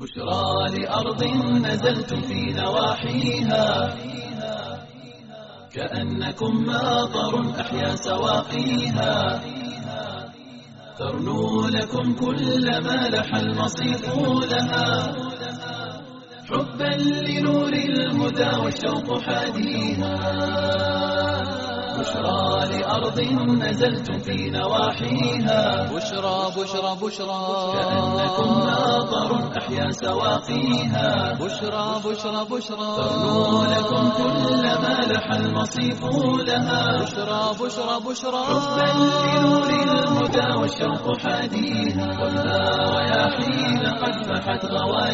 بشرى لأرض نزلتم في نواحيها كأنكم ماطر أحيا سواقيها ترنو لكم كل ما لح المصيف لها حبا لنور الهدى والشوق حاديها بشرى لأرض نزلتم في نواحيها بشرى بشرى بشرى كأنكم ماطر أحيا سواقيها بشرى بشرى بشرى ترنو لكم كل ما لح المصيف لها بشرى بشرى بشرى حبا لنور الهدى والشوق حاديها والنار رياحين قد فحت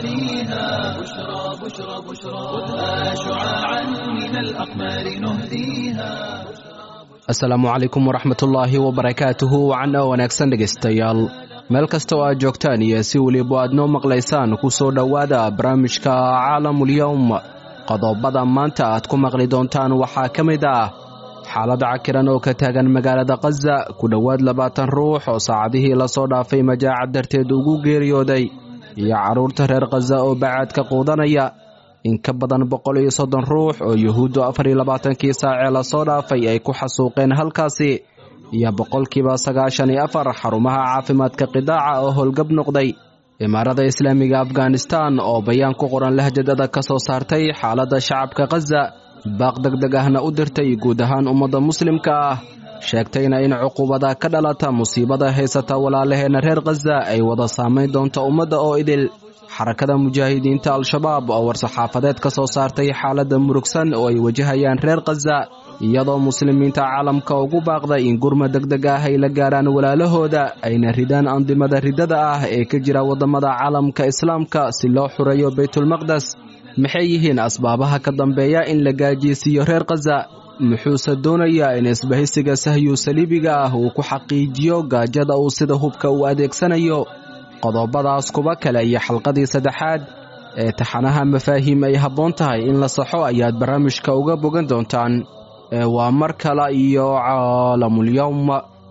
غواليها بشرى بشرى بشرى خذها شعاعا من الأقمار نهديها asalaamu calaykum waraxmatullaahi wabarakaatuhu wacan oo wanaagsan dhegaystayaal meel kasta oo aad joogtaan iyo si weliba aad noo maqlaysaan ku soo dhowaada barnaamijka caalamulyowm qodobada maanta aad ku maqli doontaan waxaa ka mid ah xaalad cakiran oo ka taagan magaalada khaza ku dhowaad labaatan ruux oo saacadihii lasoo dhaafay majaacad darteed ugu geeriyooday iyo carruurta reer khaza oo bacaadka quudanaya in ka badan boqol iyo soddon ruux oo yuhuuddu afar iyo labaatankii saacee lasoo dhaafay ay ku xasuuqeen halkaasi iyo boqolkiiba sagaashan iyo afar xarumaha caafimaadka qidaaca oo howlgab noqday imaarada islaamiga afghanistan oo bayaan ku qoran lahjadada ka soo saartay xaaladda shacabka khaza baaq deg deg ahna u dirtay guud ahaan ummadda muslimka ah sheegtayna in cuqubada ka dhalata musiibada haysata walaalaheenna reer khaza ay wada saamayn doonto ummadda oo idil xarakada mujaahidiinta al-shabaab oo war-saxaafadeed ka soo saartay xaaladda murugsan oo ay wajahayaan reer khaza iyadoo muslimiinta caalamka ugu baaqday in gurma deg deg ah ay la gaaraan walaalahooda ayna ridaan andimada riddada ah ee ka jira waddamada caalamka islaamka si loo xureeyo baytulmaqdes maxay yihiin asbaabaha ka dambeeya in la gaajiysiiyo reer khaza muxuuse doonayaa in isbahaysiga sahyu saliibiga ah uu ku xaqiijiyo gaajada uu sida hubka u adeegsanayo qodobadaas kuba kale iyo xalqadii saddexaad ee taxanaha mafaahiim ay habboon tahay in la saxo ayaad barnaamijka uga bogan doontaan ee waa mar kale iyo caalamulyowm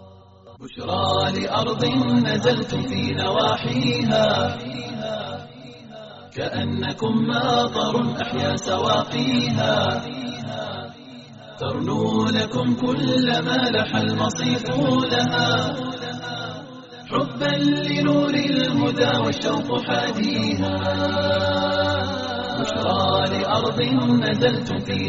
بشرى لأرض نزلتم في نواحيها كأنكم ماطر أحيا سواقيها ترنو لكم كل ما لح المصيف لها حبا لنور الهدى والشوق حاديها بشرى لأرض نزلتم في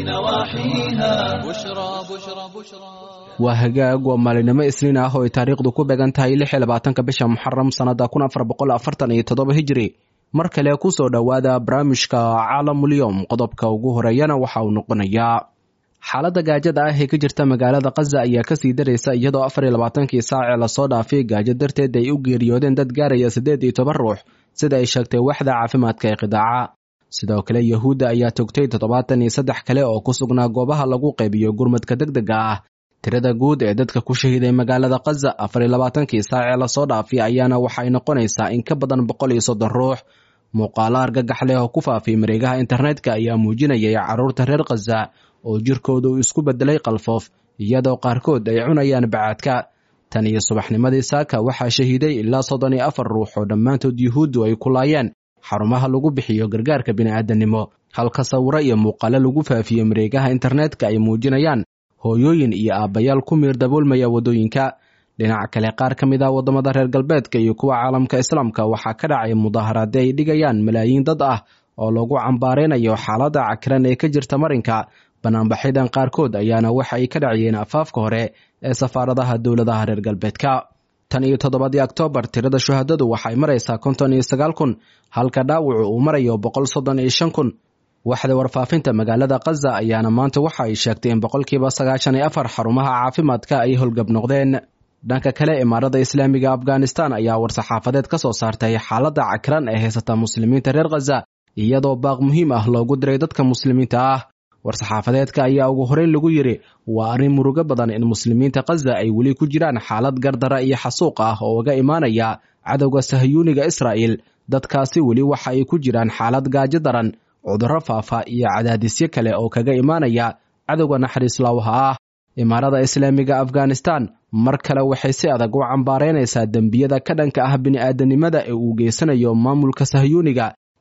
نواحيها بشرى بشرى بشرى waa hagaag waa maalinimo isniin ah oo ay taariikhdu ku beegan tahay lix iyo labaatanka bisha muxaram sannada kun afar boqol afartan iyo toddoba hijri mar kale ku soo dhowaada barnaamijka caalamulyowm qodobka ugu horeeyana waxa uu noqonayaa xaaladda gaajada ah ee ka jirta magaalada khaza ayaa kasii daraysa iyadoo afar iyo labaatankii saacee lasoo dhaafay gaajo darteed ay u geeriyoodeen dad gaaraya siddeed iyo toban ruux sida ay sheegtay waxda caafimaadka ee qidaaca sidoo kale yahuudda ayaa togtay toddobaatan iyo saddex kale oo ku sugnaa goobaha lagu qaybiyo gurmadka deg dega ah tirada guud ee dadka ku shahiiday magaalada khaza afar iyo labaatankii saacee lasoo dhaafay ayaana waxay noqonaysaa in ka badan boqol iyo soddon ruux muuqaalo argagax leh oo ku faafay mareegaha internetka ayaa muujinayay carruurta reer khaza oo jirkooda uu isku beddelay qalfoof iyadoo qaarkood ay cunayaan bacaadka tan iyo subaxnimadii saaka waxaa shahiiday ilaa soddon iyo afar ruux oo dhammaantood yuhuuddu ay ku laayeen xarumaha lagu bixiyo gargaarka bini'aadanimo halka sawiro iyo muuqaalo lagu faafiyo mareegaha internetka ay muujinayaan hooyooyin iyo aabbayaal ku miir daboolmaya waddooyinka dhinaca kale qaar ka mid ah waddamada reer galbeedka iyo kuwa caalamka islaamka waxaa ka dhacay mudaaharaadyo ay dhigayaan malaayiin dad ah oo lagu cambaaraynayo xaaladda cakiran ee ka jirta marinka banaanbaxyadan qaarkood ayaana waxa ay ka dhaciyeen afaafka hore ee safaaradaha dowladaha reer galbeedka tan iyo toddobadii oktoobar tirada shuhadadu waxay maraysaa konton iyo sagaal kun halka dhaawacu uu marayo boqol soddon iyo shan kun waxda warfaafinta magaalada khaza ayaana maanta waxa ay sheegtay in boqolkiiba sagaashan iyo afar xarumaha caafimaadka ay howlgab noqdeen dhanka kale imaarada islaamiga afghanistan ayaa war-saxaafadeed ka soo saartay xaaladda cakiran ee haysata muslimiinta reer khaza iyadoo baaq muhiim ah loogu diray dadka muslimiinta ah war-saxaafadeedka ayaa ugu horeyn lagu yidhi waa arrin murugo badan in muslimiinta khaza ay weli ku jiraan xaalad gardara iyo xasuuq ah oo uga imaanaya cadowga sahyuuniga israa'il dadkaasi weli waxa ay ku jiraan xaalad gaajo daran cudurro faafa iyo cadaadisyo kale oo kaga imaanaya cadowga naxariis laawaha ah imaarada islaamiga afghanistan mar kale waxay si adag u cambaaraynaysaa dembiyada ka dhanka ah bini'aadanimada ee uu geysanayo maamulka sahyuuniga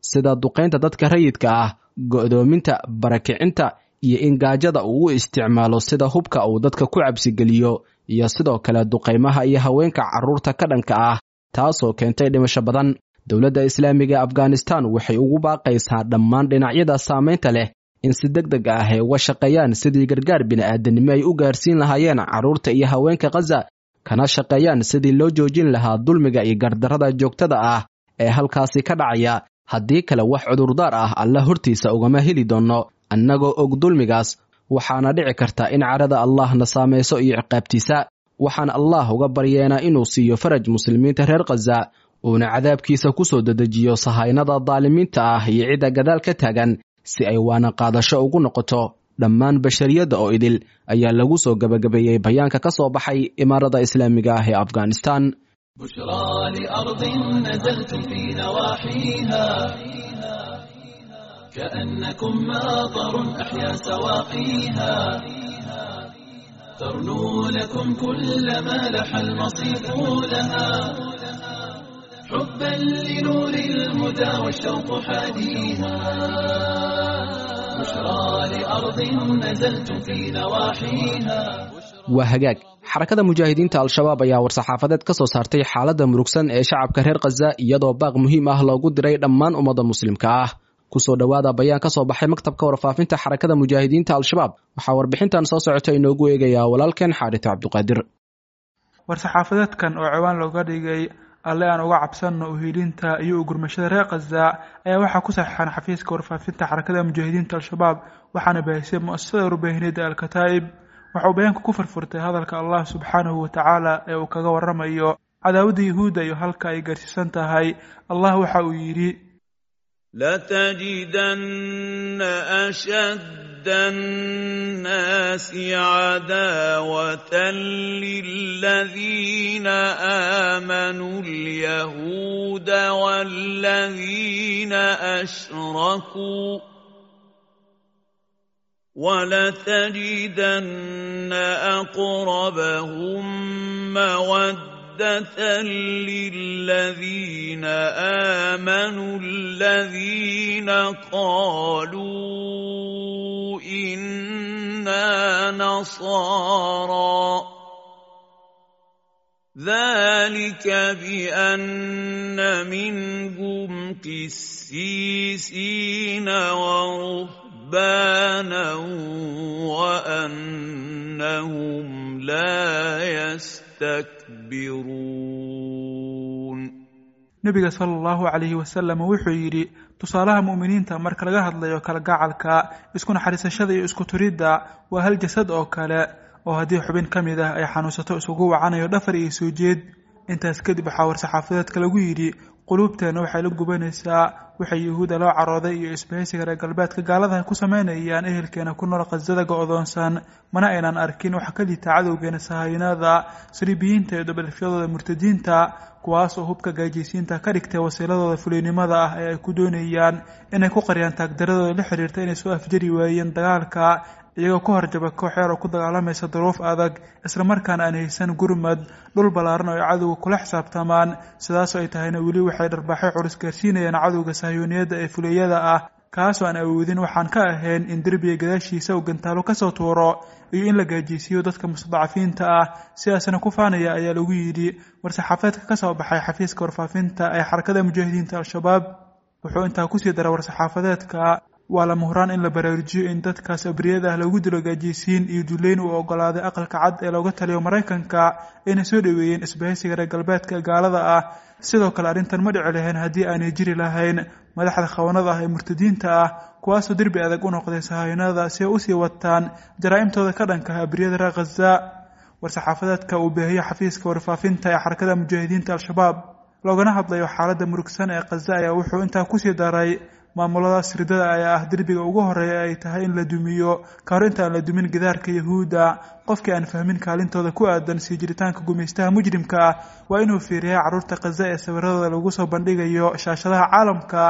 sida duqaynta dadka rayidka ah go'doominta barakicinta iyo in gaajada uu u isticmaalo sida hubka uu dadka ku cabsigeliyo iyo sidoo kale duqaymaha iyo haweenka carruurta ka dhanka ah taasoo keentay dhimasho badan dowladda islaamiga ee afghanistan waxay ugu baaqaysaa dhammaan dhinacyada saamaynta leh in si deg deg ah ay uga shaqeeyaan sidii gargaar bini'aadanimo ay u gaarsiin lahaayeen carruurta iyo haweenka khaza kana shaqeeyaan sidii loo joojin lahaa dulmiga iyo gardarrada joogtada ah ee halkaasi ka dhacaya haddii kale wax cudurdaar ah alla hortiisa ugama heli doonno annagoo og dulmigaas waxaana dhici karta in cadhada allahna saamayso iyo ciqaabtiisa waxaan allah uga baryeenaa inuu siiyo faraj muslimiinta reer khaza uuna cadaabkiisa ku soo dedejiyo sahaynada daalimiinta ah iyo cidda gadaal ka taagan si ay waana qaadasho ugu noqoto dhammaan bashariyadda oo idil ayaa lagu soo gebagabeeyey bayaanka ka soo baxay imaarada islaamiga ah ee afghanistan بشرى لأرض نزلتم في نواحيها كأنكم ماطر أحيا سواقيها ترنو لكم كل ما لح المصيف لها حبا لنور الهدى والشوق حاديها بشرى لأرض نزلتم في نواحيها waa hagaag xarakada mujaahidiinta al-shabaab ayaa war-saxaafadeed ka soo saartay xaaladda murugsan ee shacabka reer khaza iyadoo baaq muhiim ah loogu diray dhammaan ummadda muslimka ah kusoo dhowaada bayaan ka soo baxay maktabka warfaafinta xarakada mujaahidiinta al-shabaab waxaa warbixintan soo socota inoogu eegayaa walaalkeen xaarito cabduqaadir war-saxaafadeedkan oo ciwaan looga dhigay alle aan uga cabsanno uhiilinta iyo ugurmashada reer khaza ayaa waxaa ku saxiixan xafiiska warfaafinta xarakada mujaahidiinta al-shabaab waxaana bahisay mu-asasada warbaahineedda al-kataa'ib waxauu bayaanku ku furfurtay hadalka allah subxaanahu wa tacaala ee uu kaga waramayo cadaawadda yuhuudda iyo halka ay gaarsiisan tahay allah waxa uu yidhi لتجدن أشد الناس عداوة للذين آمنوا اليهود والذين أشركوا ولتجدن أقربهم مودة للذين آمنوا الذين قالوا إنا نصارى ذلك بأن منهم قسيسين ورهبانا وأنهم لا يستكبرون nebiga sala allahu calayhi wasalam wuxuu yidhi tusaalaha mu'miniinta marka laga hadlayo kala gacalka isku naxariisashada iyo isku turidda waa hal jasad oo kale oo haddii xubin ka mid ah ay xanuunsato isugu wacanayo dhafar iyo soo jeed intaas kadib waxaa war-saxaafadeedka lagu yidhi quluubteenna waxay la gubanaysaa waxay yuhuudda loo carooday iyo isbahaysiga reer galbeedka gaalada ku sameynayaan ehelkeena ku nool khasada go-doonsan mana aynan arkin waxa ka liita cadowgeena sahaynada saliibiyiinta iyo dabalifyadooda murtadiinta kuwaas oo hubka gaajaysiinta ka dhigtay wasiiladooda fuliynimada ah ee ay ku doonayaan inay ku qariyaan taagdaradooda la xiriirta inay soo afjari waayeen dagaalka iyagoo ku horjaba kooxeer oo ku dagaalamaysa duruuf adag islamarkaana aan haysan gurmad dhul ballaaran oo ay cadowga kula xisaabtamaan sidaasoo ay tahayna weli waxay dharbaaxyo culus gaarsiinayaan cadowga sahyooniyadda ee fuliyada ah kaasoo aan awoodin waxaan ka ahayn in derbiga gadaashiisa uu gantaalo kasoo tuuro iyo in la gaajiysiiyo dadka mustadacafiinta ah sidaasna ku faanaya ayaa lagu yidhi war-saxaafadeedka ka soo baxay xafiiska warfaafinta ee xarakada mujaahidiinta al-shabaab wuxuu intaa kusii daray war-saxaafadeedka waa lama huraan in la baraarujiyo in dadkaas abriyada ah lagu dilo gaajiysiin iyo duleyn uu ogolaaday aqalka cad ee looga taliyo maraykanka ayna soo dhoweeyeen isbahaysiga reer galbeedka gaalada ah sidoo kale arrintan ma dhici lahayn haddii aanay jiri lahayn madaxda khawanada ah ee murtadiinta ah kuwaasoo derbi adag u noqday sahaynada si ay usii wataan jaraa'imtooda ka dhanka ah abriyada reer khaza war-saxaafadeedka uu baahiyo xafiiska warfaafinta ee xarakada mujaahidiinta al-shabaab loogana hadlayo xaaladda murugsan ee khaza ayaa wuxuu intaa kusii daray maamuladaas ridada ayaa ah derbiga ugu horeeya ay tahay in la dumiyo ka hor intaan la dumin gidaarka yahuudda qofkii aan fahmin kaalintooda ku aadan sii jiritaanka gumaystaha mujrimka ah waa inuu fiiriyaa carruurta khaza ee sawiradooda lagu soo bandhigayo shaashadaha caalamka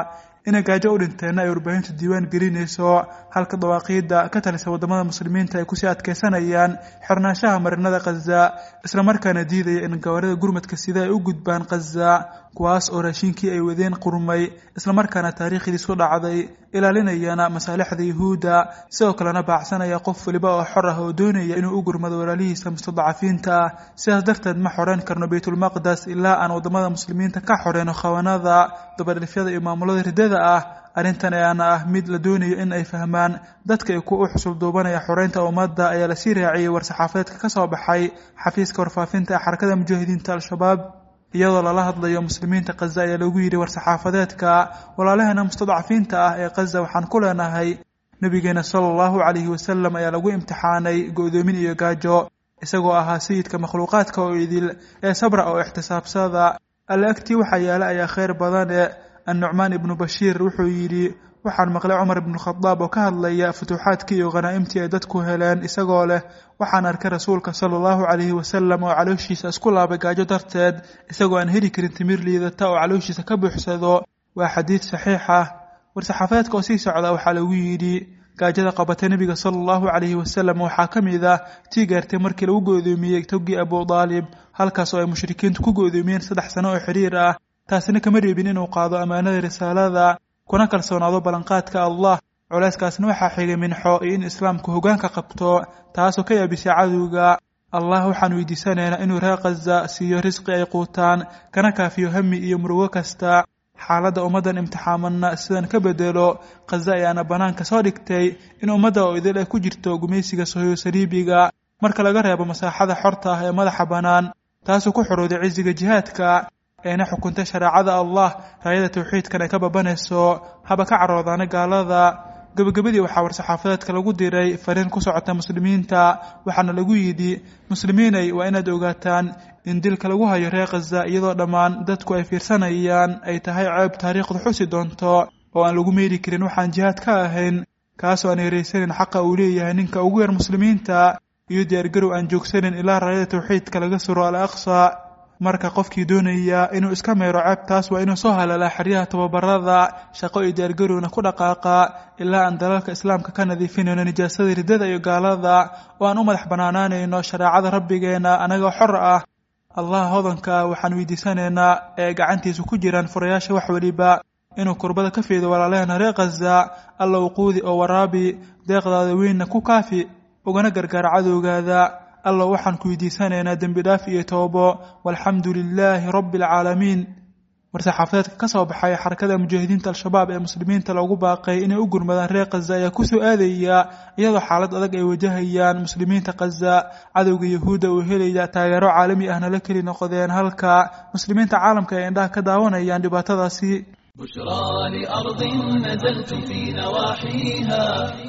inay gaajo u dhinteenna ay warbaahintu diiwaan gelinayso halka dawaaqiidda ka talisa wadamada muslimiinta ay kusii adkeysanayaan xirnaanshaha marinada khaza islamarkaana diidaya in gawaarida gurmadka sida ay u gudbaan khaza kuwaas oo raashinkii ay wadeen qurmay islamarkaana taariikhdiis ku dhacday ilaalinayana masaalixda yuhuudda sidoo kalena baacsanaya qof waliba oo xor ah oo doonaya inuu u gurmado walaalihiisa mustadacafiinta ah sidaas darteed ma xoreyn karno baytulmaqdes ilaa aan wadamada muslimiinta ka xoreyno khawanada dabadhifyada iyo maamulada riddada ah arrintan ayaana ah mid la doonayo in ay fahmaan dadka ay ku u xusul duubanaya xoreynta ummadda ayaa lasii raaciyey war-saxaafadeedka ka soo baxay xafiiska warfaafinta ee xarakada mujaahidiinta al-shabaab iyadoo lala hadlayo muslimiinta khaza ayaa lagu yidhi war-saxaafadeedka walaalaheena mustadcafiinta ah ee khaza waxaan ku leenahay nebigeena sala allahu calayhi wasalam ayaa lagu imtixaanay go-doomin iyo gaajo isagoo ahaa sayidka makhluuqaadka oo idil ee sabra oo ixtisaabsada alle agtii waxaa yaala ayaa khayr badane annucmaan ibnu bashiir wuxuu yidhi waxaan maqlay cumar ibnu khadaab oo ka hadlaya futuuxaadkii iyo khanaa'imtii ay dadku heleen isagoo leh waxaan arkay rasuulka sala allahu calayhi wasalam oo calooshiisa isku laabay gaajo darteed isagoo aan heli karin timir liidata oo calooshiisa ka buuxsado waa xadiid saxiix ah war-saxaafadeedka oo sii socda waxaa lagu yidhi gaajada qabatay nebiga sala allahu calayhi wasalam waxaa ka mid ah tii gaartay markii lagu go-doomiyey togii abu daalib halkaas oo ay mushrikiintu ku go-doomiyeen saddex sano oo xiriir ah taasina kama reebin inuu qaado ammaanada risaalada kuna kalsoonaado ballanqaadka allah culeyskaasna waxaa xigay minxo iyo in islaamku hoggaanka qabto taasoo ka yaabisay cadowga allah waxaan weydiisanaynaa inuu reer khaza siiyo risqi ay quutaan kana kaafiyo hami iyo murugo kasta xaaladda ummaddan imtixaamanna sidan ka bedelo khaza ayaana bannaanka soo dhigtay in ummadda oo idil ay ku jirto gumaysiga sohoyo saliibiga marka laga reebo masaaxada xorta ah ee madaxa bannaan taasoo ku xorowday cisiga jihaadka eena xukuntay shareecada allah raayada tawxiidkan ay ka babanayso haba ka caroodaana gaalada gebagabadii waxaa war-saxaafadeedka lagu diray fariin ku socota muslimiinta waxaana lagu yidhi muslimiinay waa inaad ogaataan in dilka lagu hayo reer khaza iyadoo dhammaan dadku ay fiirsanayaan ay tahay ceeb taariikhdu xusi doonto oo aan lagu meeri karin waxaan jihaad ka ahayn kaasoo aan yaraysanin xaqa uu leeyahay ninka ugu yar muslimiinta iyo diyaargarow aan joogsanin ilaa raayada tawxiidka laga suro al aqsa marka qofkii doonaya inuu iska meero ceebtaas waa inuu soo halalaa xeryaha tababarada shaqo iyo diyaargarowna ku dhaqaaqa ilaa aan dalalka islaamka ka nadiifinayno nijaasada riddada iyo gaalada oo aan u madax bannaanaanayno shareecada rabbigeena anagoo xor ah allah hodanka waxaan weydiisanaynaa ee gacantiisa ku jiraan furayaasha wax weliba inuu kurbada ka fiido walaalaheena reer khaza alla uquudi oo waraabi deeqdaada weynna ku kaafi ugana gargaara cadowgaada alla waxaan ku weydiisanaynaa dembi dhaaf iyo toobo walxamdu lilaahi rabbi alcaalamiin war-saxaafadeedka ka soo baxay xarakada mujaahidiinta al-shabaab ee muslimiinta loogu baaqay inay u gurmadaan reer khaza ayaa kusoo aadaya iyadoo xaalad adag ay wajahayaan muslimiinta khaza cadowga yahuudda uu helaya taageero caalami ahna la keli noqdeen halka muslimiinta caalamka ay indhaha ka daawanayaan dhibaatadaasi بشرى لأرض نزلتم في نواحيها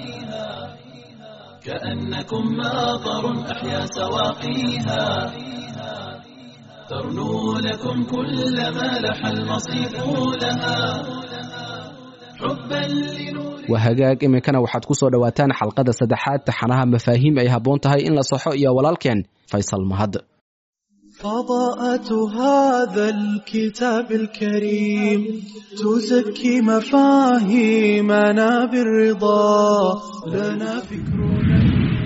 كأنكم ماطر أحيا سواقيها ترنو لكم كل ما لح المصيف لها حبا لنور waa hagaag iminkana waxaad ku soo dhowaataan xalqada saddexaad taxanaha mafaahiim ay habboon tahay in la saxo iyo walaalkeen faysal mahad فضاءة هذا الكتاب الكريم تزكي مفاهيمنا بالرضا لنا فكرنا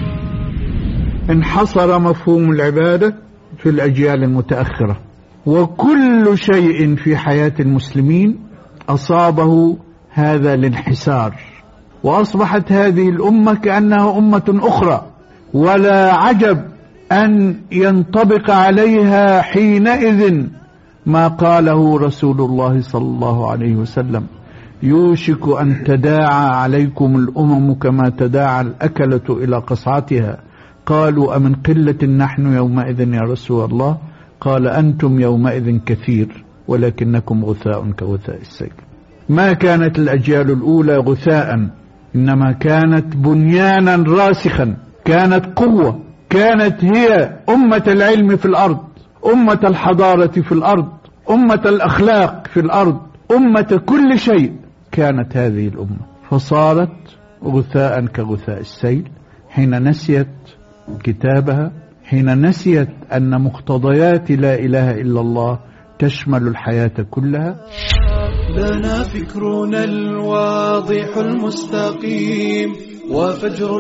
انحصر مفهوم العبادة في الأجيال المتأخرة وكل شيء في حياة المسلمين أصابه هذا الانحسار وأصبحت هذه الأمة كأنها أمة أخرى ولا عجب أن ينطبق عليها حينئذ ما قاله رسول الله صلى الله عليه وسلم يوشك أن تداعى عليكم الأمم كما تداعى الأكلة إلى قصعتها قالوا أمن قلة نحن يومئذ يا رسول الله قال أنتم يومئذ كثير ولكنكم غثاء كغثاء السيل ما كانت الأجيال الأولى غثاء إنما كانت بنيانا راسخا كانت قوة كانت هي أمة العلم في الأرض أمة الحضارة في الأرض أمة الأخلاق في الأرض أمة كل شيء كانت هذه الأمة فصارت غثاء كغثاء السيل حين نسيت كتابها حين نسيت أن مقتضيات لا إله إلا الله تشمل الحياة كلها لنا فكرنا الواضح المستقيم وفجر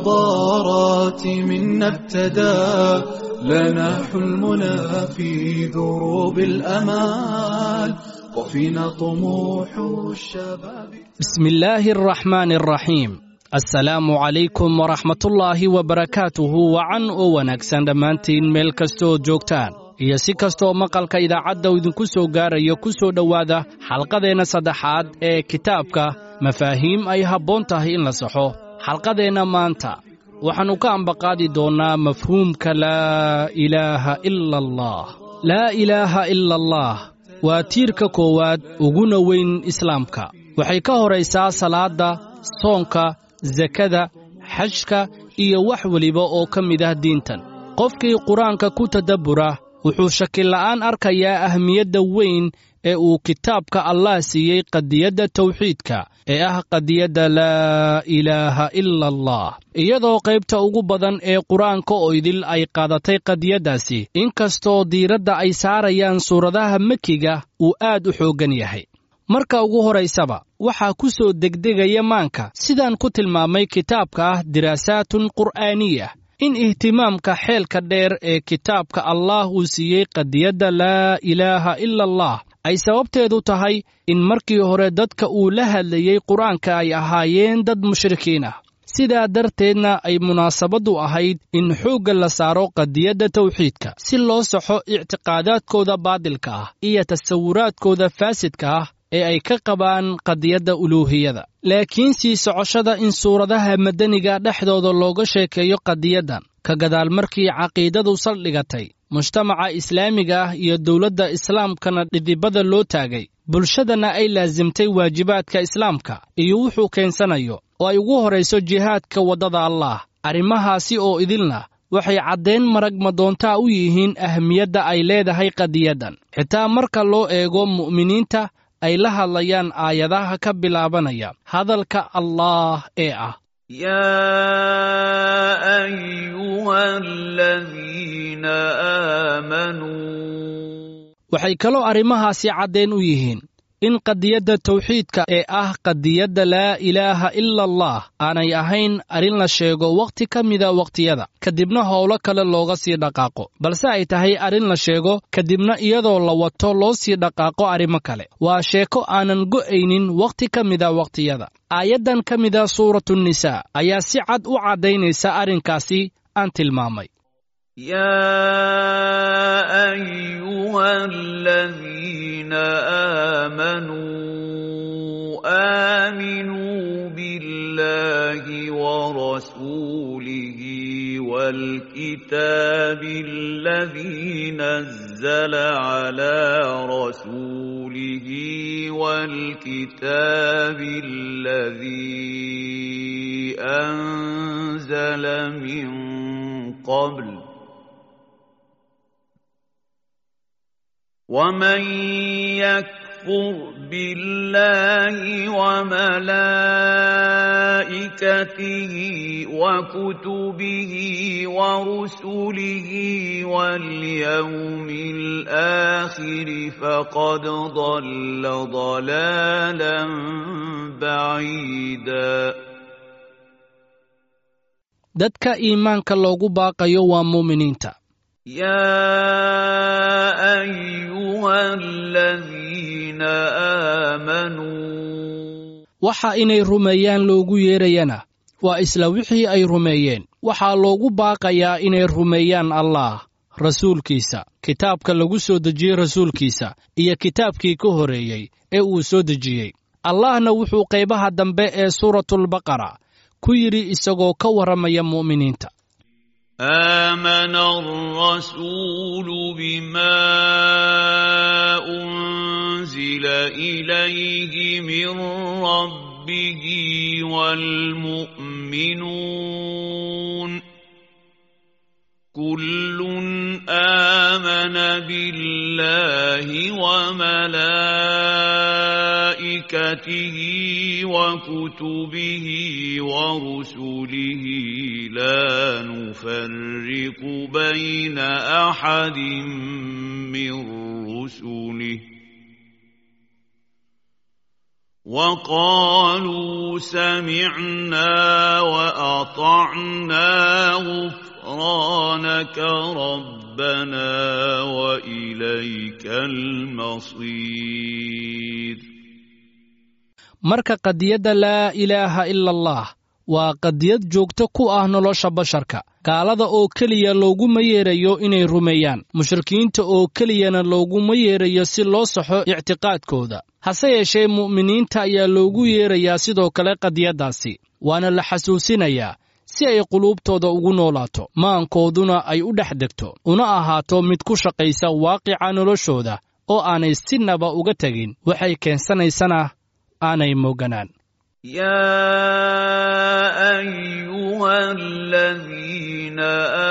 الحضارات منا ابتدى لنا حلمنا في دروب الأمال وفينا طموح الشباب بسم الله الرحمن الرحيم asalaamu calaykum waraxmatullaahi wabarakaatuhu wacan oo wanaagsan dhammaantiin meel kastood joogtaan iyo si kastoo maqalka idaacadda idinku soo gaarayo ku soo dhowaada xalqadeenna saddexaad ee kitaabka mafaahiim ay habboon tahay in la saxo xalqadeenna maanta waxaannu ka ambaqaadi doonnaa mafhuumka laa ilaaha ila allah laa ilaaha ila allah waa tiirka koowaad uguna weyn islaamka waxay ka horaysaa salaadda soonka sakada xajka iyo wax weliba oo ka mid ah diintan qofkii qur-aanka ku tadabbura wuxuu shakila'aan arkayaa ahmiyadda weyn ee uu kitaabka allah siiyey qadiyadda tawxiidka ee ah qadiyadda laa ilaaha ila allah iyadoo qaybta ugu badan ee qur-aanka oo idil ay qaadatay qadiyaddaasi inkastoo diiradda ay saarayaan suuradaha mekiga uu aad u xooggan yahay marka ugu horaysaba waxaa ku soo degdegaya maanka sidaan ku tilmaamay kitaabka ah diraasaatun qur'aaniya in ihtimaamka xeelka dheer ee kitaabka allah uu siiyey qadiyadda laa ilaaha ila allah ay sababteedu tahay in markii hore dadka uu la hadlayey qur-aanka ay ahaayeen dad mushrikiin ah sidaa darteedna ay munaasabaddu ahayd in xoogga la saaro qadiyadda tawxiidka si loo saxo ictiqaadaadkooda baadilka ah iyo tasawuraadkooda faasidka ah ee ay ka qabaan qadiyadda uluuhiyada laakiin sii socoshada in suuradaha madaniga dhexdooda looga sheekeeyo qadiyaddan ka gadaal markii caqiidadu saldhigatay mujtamaca islaamiga ah iyo dowladda islaamkana dhidibada loo taagay bulshadana ay laasimtay waajibaadka islaamka iyo wuxuu keensanayo oo ay ugu horayso jihaadka waddada allaah arrimahaasi oo idilna waxay caddayn marag madoontaa u yihiin ahmiyadda ay leedahay qadiyaddan xitaa marka loo eego mu'miniinta ay la hadlayaan aayadaha ka bilaabanaya hadalka allaah ee ah يا أيها الذين آمنوا waxay kaloo arrimahaasi caddayn u yihiin in qadiyadda tawxiidka ee ah qadiyadda laa ilaaha ila allah aanay ahayn arrin la sheego wakhti ka mida wakhtiyada kadibna howlo kale looga sii dhaqaaqo balse ay tahay arrin la sheego kadibna iyadoo la wato loo sii dhaqaaqo arrimo kale waa sheeko aanan go'aynin wakhti ka mida wakhtiyada aayaddan ka mida suuratunisaa ayaa si cad u caddaynaysa arrinkaasi aan tilmaamay يا أيها الذين آمنوا آمنوا بالله ورسوله والكتاب الذي نزل على رسوله والكتاب الذي أنزل من قبل ومن يكفر بالله وملائكته وكتبه ورسله واليوم الآخر فقد ضل ضلالا بعيدا dadka iimaanka loogu baaqayo waa muuminiinta يا أيها الذين آمنوا waxa inay rumeeyaan loogu yeerayana waa isla wixii ay rumeeyeen waxaa loogu baaqayaa inay rumeeyaan allaah rasuulkiisa kitaabka lagu soo dejiyey rasuulkiisa iyo kitaabkii ka horreeyey ee uu soo dejiyey allahna wuxuu qaybaha dambe ee suuratulbaqara ku yidhi isagoo ka warramaya mu'miniinta آمن الرسول بما أنزل إليه من ربه والمؤمنون كل آمن بالله وملائكته وكتبه ورسله لا نفرق بين أحد من رسله وقالوا سمعنا وأطعنا غفرانك ربنا وإليك المصير marka qadiyadda laa ilaaha ila allah waa qadiyad joogto ku ah nolosha basharka gaalada oo keliya looguma yeerayo inay rumeeyaan mushrikiinta oo keliyana looguma yeerayo si loo saxo ictiqaadkooda hase yeeshee mu'miniinta ayaa loogu yeerayaa sidoo kale qadiyaddaasi waana la xasuusinayaa si ay quluubtooda ugu noolaato maankooduna ay u dhex degto una ahaato mid ku shaqaysa waaqica noloshooda oo aanay sinaba uga tegin waxay keensanaysana aanay mooganaan يا أيها الذين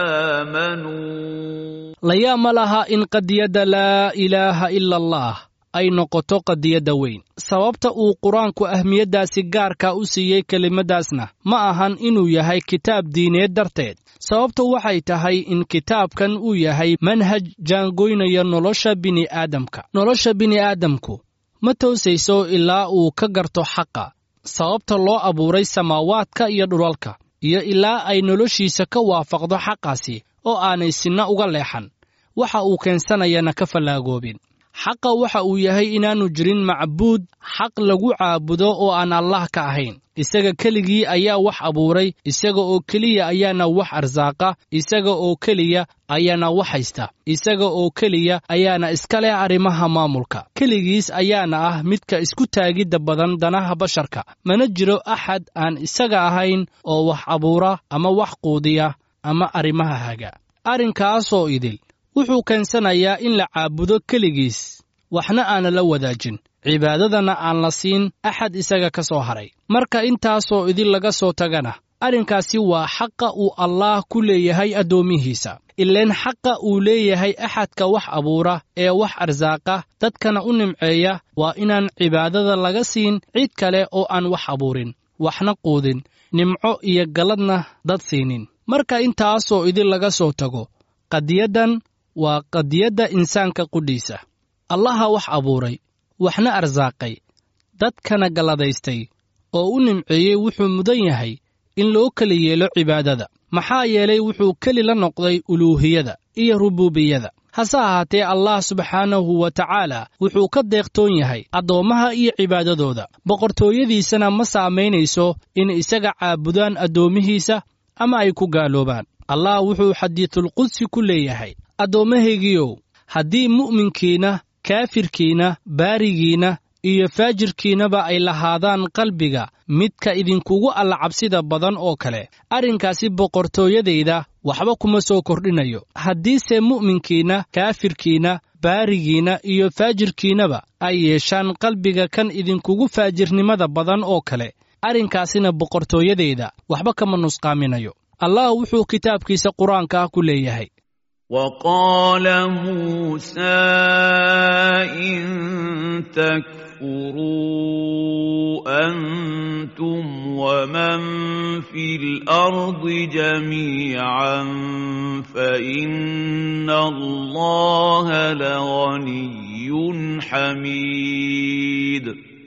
آمنوا layaa ma laha in qadiyadda laa ilaaha ila allah ay noqoto qadiyadda weyn sababta uu qur-aanku ahmiyaddaasi gaarka u siiyey kelimaddaasna ma ahan inuu yahay kitaab diineed darteed sababtu waxay tahay in kitaabkan uu yahay manhaj jaangoynaya nolosha bini'aadamka nolosha bini'aadamku ma toosayso ilaa uu ka garto xaqa sababta loo abuuray samaawaadka iyo dhulalka iyo ilaa ay noloshiisa ka waafaqdo xaqaasi oo aanay sinna uga leexan waxa uu keensanayana ka fallaagoobin xaqa waxa uu yahay inaannu jirin macbuud xaq lagu caabudo oo aan allah ka ahayn isaga keligii ayaa wax abuuray isaga oo keliya ayaana wax arsaaqa isaga oo keliya ayaana wax haysta isaga oo keliya ayaana iska leh arrimaha maamulka keligiis ayaana ah midka isku taagidda badan danaha basharka mana jiro axad aan isaga ahayn oo wax abuura ama wax quudiya ama arrimaha haga arrinkaasoo idil wuxuu keensanayaa in la caabudo keligiis waxna aana la wadaajin cibaadadana aan la siin axad isaga ka soo haray marka intaasoo idin laga soo tagana arrinkaasi waa xaqa uu allaah ku leeyahay addoommihiisa ileen xaqa uu leeyahay axadka wax abuura ee wax arsaaqa dadkana u nimceeya waa inaan cibaadada laga siin cid kale oo aan wax abuurin waxna quudin nimco iyo galladna dad siinin marka intaasoo idin laga soo tago qadiyaddan waa qadiyadda insaanka qudhiisa allaha wax abuuray waxna arsaaqay dadkana galladaystay oo u nimceeyey wuxuu mudan yahay in loo keli yeelo cibaadada maxaa yeelay wuxuu keli la noqday uluuhiyada iyo rubuubiyada hase ahaatee allah subxaanahu wa tacaala wuxuu ka deeqtoon yahay addoommaha iyo cibaadadooda boqortooyadiisana ma saamaynayso in isaga caabudaan addoommihiisa ama ay ku gaaloobaan allah wuxuu xadiidulqudsi ku leeyahay addoommahaygiiow haddii mu'minkiinna kaafirkiinna baarigiinna iyo faajirkiinnaba ay lahaadaan qalbiga midka idinkugu allacabsida badan oo kale arrinkaasi boqortooyadayda waxba kuma soo kordhinayo haddiise mu'minkiinna kaafirkiinna baarigiinna iyo faajirkiinnaba ay yeeshaan qalbiga kan idinkugu faajirnimada badan oo kale arrinkaasina boqortooyadayda waxba kama nusqaaminayo allah wuxuu kitaabkiisa qur-aanka ah ku leeyahay وقال موسى إن تكفروا أنتم ومن في الأرض جميعا فإن الله لغني حميد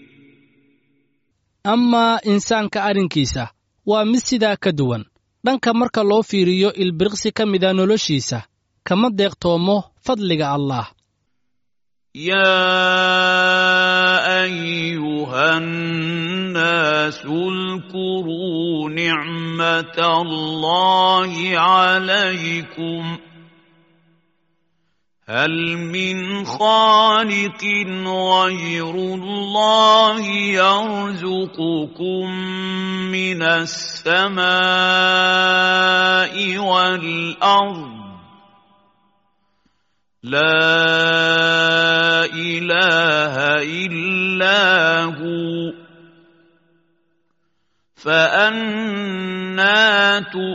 amaa insaanka arrinkiisa waa mid sidaa ka duwan dhanka marka loo fiiriyo ilbiriqsi ka mida noloshiisa kama deeqtoomo fadliga allah يا أيها الناس اذكروا نعمة الله عليكم هل من خالق غير الله يرزقكم من السماء والأرض لا إله إلا هو فأنا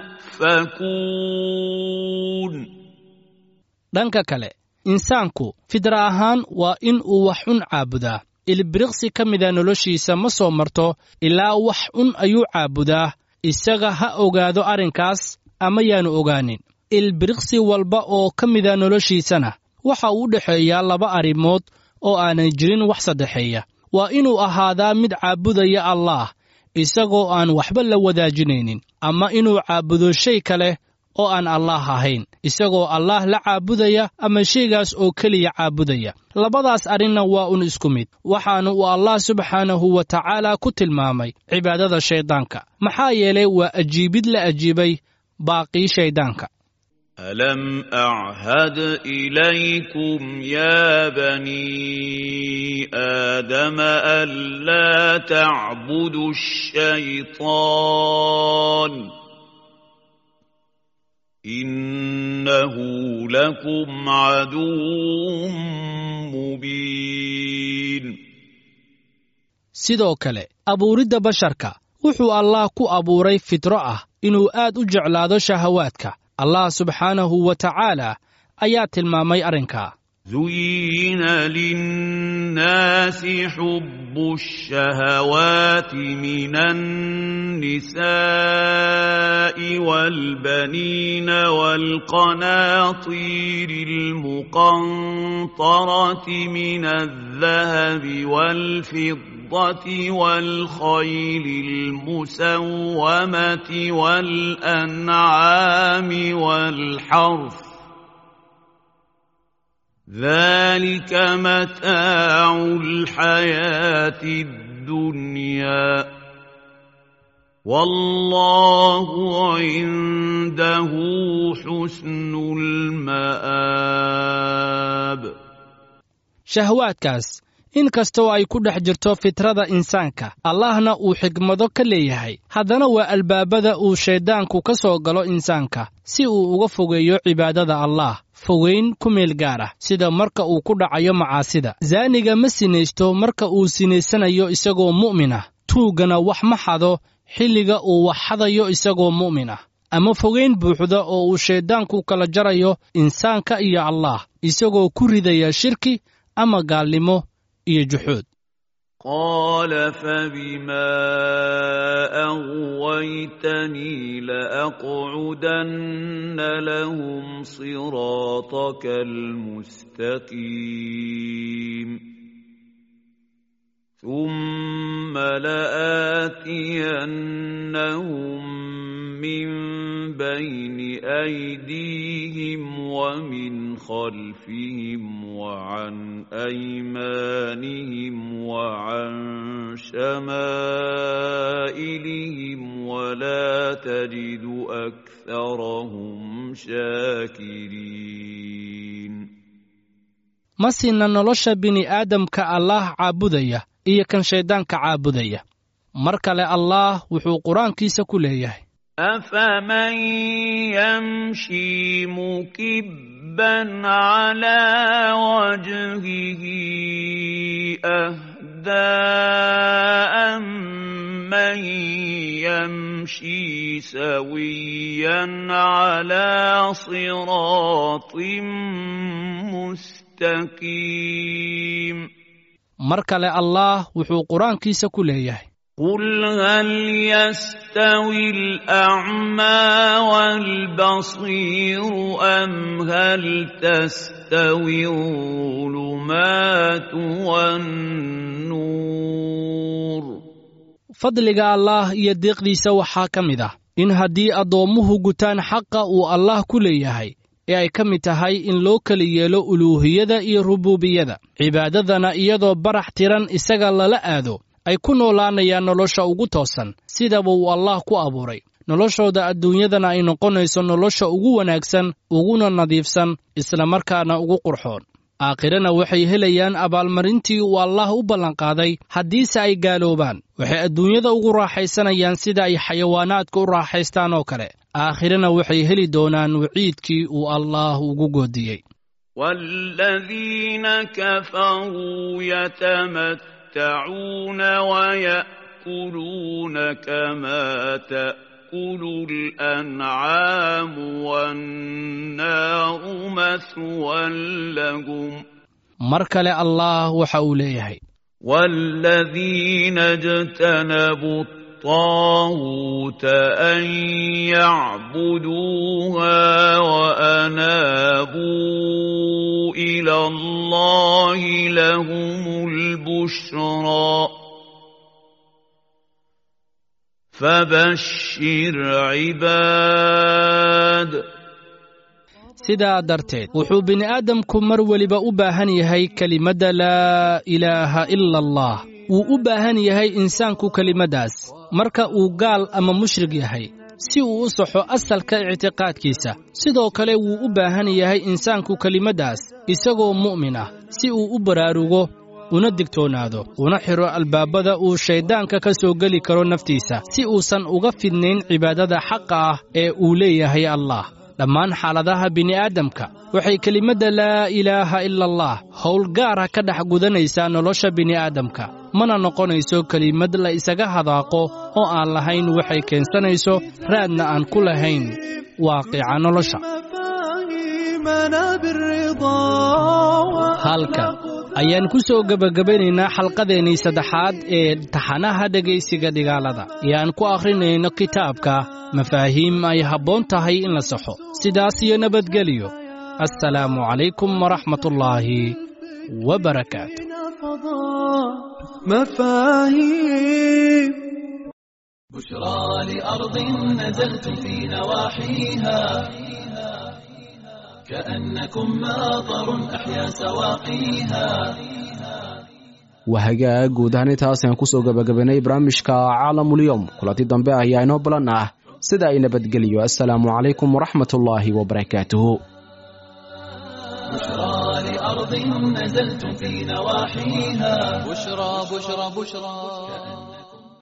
تؤفكون dhanka kale insaanku fidra ahaan waa in uu wax cun caabudaa ilbiriqsi ka mida noloshiisa ma soo marto ilaa wax cun ayuu caabudaa isaga ha ogaado arrinkaas ama yaanu ogaanin ilbiriqsi walba oo ka mida noloshiisana waxa uu u dhexeeyaa laba arrimood oo aanay jirin wax saddexeeya waa inuu ahaadaa mid caabudaya allaah isagoo aan waxba la wadaajinaynin ama inuu caabudo shay kale oo aan allaah ahayn isagoo allaah la caabudaya ama shaygaas oo keliya caabudaya labadaas arrinna waa un isku mid waxaana uu allah subxaanahu wa tacaala ku tilmaamay cibaadada shayddaanka maxaa yeelay waa ajiibid la ajiibay baaqii shayddaanka ألم أعهد إليكم يا بني آدم ألا تعبدوا الشيطان إنه لكم عدو مبين sidoo kale abuuridda basharka wuxuu allaah ku abuuray fitro ah inuu aad u jeclaado shahawaadka allah subxaanahu wa tacaala ayaa tilmaamay arrinkaa زين للناس حب الشهوات من النساء والبنين والقناطير المقنطرة من الذهب والفضة والخيل المسومة والأنعام والحرث ذلك متاع الحياة الدنيا والله عنده حسن المآب shahwaadkaas in kastoo ay ku dhex jirto fitrada insaanka allahna uu xigmado ka leeyahay haddana waa albaabada uu shayddaanku ka soo galo insaanka si uu uga fogeeyo cibaadada allaah fogeyn ku meel gaar ah sida marka uu ku dhacayo macaasida zaaniga ma sinaysto marka uu sinaysanayo isagoo mu'min ah tuuggana wax ma xado xilliga uu wax xadayo isagoo mu'min ah ama fogeyn buuxda oo uu shayddaanku kala jarayo insaanka iyo allaah isagoo ku ridaya shirki ama gaalnimo iyo juxuud قال فبما أغويتني لأقعدن لهم صراطك المستقيم ثم لآتينهم من بين أيديهم ومن خلفهم وعن أيمانهم وعن شمائلهم ولا تجد أكثرهم شاكرين ma sinna nolosha bini'aadamka allaah caabudaya iyo kan shayddaanka caabudaya mar kale allaah wuxuu qur-aankiisa ku leeyahay أفمن يمشي مكبا على وجهه أهدى أمن يمشي سويا على صراط مستقيم mar kale allaah wuxuu qur-aankiisa ku leeyahay قل هل يستوي الأعمى والبصير أم هل تستوي الظلمات والنور fadliga allaah iyo deeqdiisa waxaa ka mid ah in haddii addoommuhu gutaan xaqa uu allaah ku leeyahay ee ay ka mid tahay in loo kala yeelo uluuhiyada iyo rubuubiyada cibaadadana iyadoo barax tiran isaga lala aado ay ku noolaanayaan nolosha ugu toosan sidaba uu allaah ku abuuray noloshooda adduunyadana ay noqonayso nolosha ugu wanaagsan uguna nadiifsan islamarkaana ugu qurxoon aakhirana waxay helayaan abaalmarintii uu allaah u ballanqaaday haddiise ay gaaloobaan waxay adduunyada ugu raaxaysanayaan sida ay xayawaanaadka u raaxaystaan oo kale aakhirana waxay heli doonaan waciidkii uu allaah ugu goodiyey والذين كفروا يتمتعون ويأكلون كما تأكل الأنعام والنار مثوى لهم mar kale allaah waxa uu leeyahay والذين اجتنبوا الطاغوت أن يعبدوها وأنابوا إلى الله لهم البشرى فبشر عباد sidaa darteed wuxuu bini'aadamku mar weliba u baahan yahay kelimadda laa ilaaha ila allah wuu u baahan yahay insaanku kelimaddaas marka uu gaal ama mushrig yahay si uu u saxo asalka ictiqaadkiisa sidoo kale wuu u baahan yahay insaanku kelimaddaas isagoo mu'min ah si uu u baraarugo una digtoonaado una xidho albaabada uu shayddaanka ka soo geli karo naftiisa si uusan uga fidnayn cibaadada xaqa ah ee uu leeyahay allah dhammaan xaaladaha bini'aadamka waxay kelimadda laa ilaaha ila allah howl gaara ka dhex gudanaysaa nolosha bini'aadamka mana noqonayso kelimad la isaga hadaaqo oo aan lahayn waxay keensanayso raadna aan ku lahayn waaqica nolosha halkan ayaan ku soo gebagabaynaynaa xalqadeennii saddexaad ee taxanaha dhegaysiga dhigaalada ee aan ku akhrinayno kitaabka mafaahiim ay habboon tahay in la saxo sidaas iyo nabadgeliyo assalaamu calaykum waraxmatullaahi wabarakaatu مفاهيم بشرى لأرض نزلت في نواحيها كأنكم ماطر أحيا سواقيها wahagaa guud ahaan intaas ayaan kusoo gabagabaynay barnaamijka caalamulyoom kulanti dambe ayaa inoo balan ah sida ay nabadgeliyo assalaamu calaykum waraxmatullaahi wabarakaatuhu بشرى لأرض نزلت في نواحيها بشرى بشرى بشرى